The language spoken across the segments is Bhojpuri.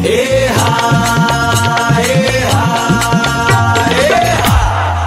ए हा ए हा ए हा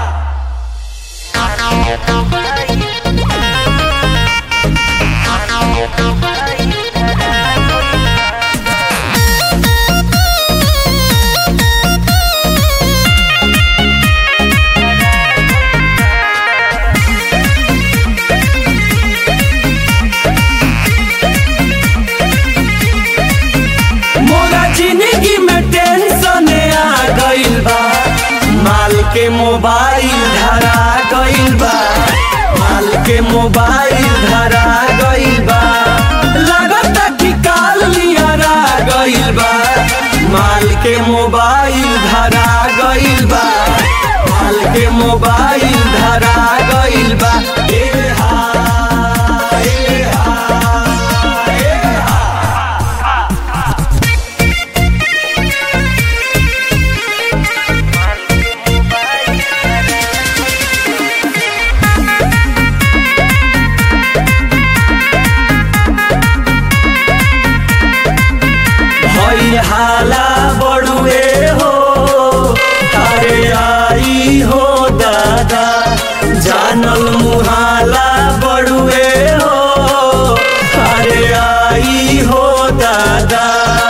मोरा जिंदगी में टेंशन आ गइल बा माल के मोबाइल धरा गइल बा माल के मोबाइल धरा गइल बा लागता कि काल लियारा गइल बा माल के मोबाइल धरा गइल बा माल के मोबाइल धरा गइल बा ए हा ए हा ए हा भई हाला बड़ुए हो अरे आई हो दादा जानल मुहाला बड़ुए हो अरे आई हो दादा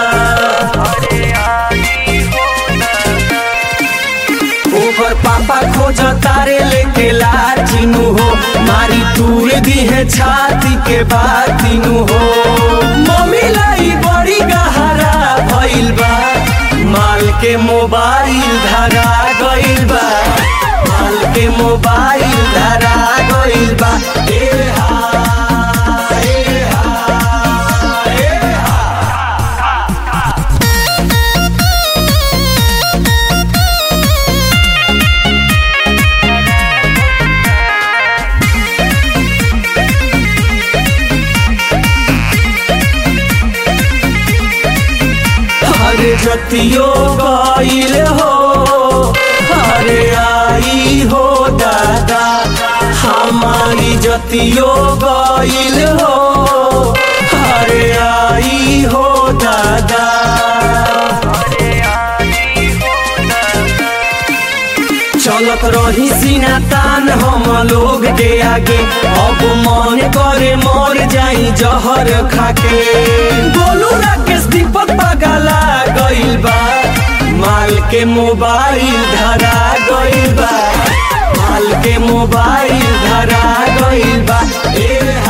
ओकर पापा खोज तारे लेके लाचिनु हो मारी तूर दी है छाती के बातिनु हो मम्मी लाई बड़ी गहरा भइल बा माल के मोबाइल धरा गइल बा माल के मोबाइल धरा गइल बा ए हा ए हा ए हा अरे जतियो गइल हो अरे आई हो दादा हमारी जतियो गइल हो अरे आई हो दादा चलत रही सीना तान हम लोग के आगे अब मन करे मर जाई जहर खाके बोलू राकेश दीपक पगला गइल बा माल के मोबाइल धरा गइल बा माल के मोबाइल धरा गइल बा ए हा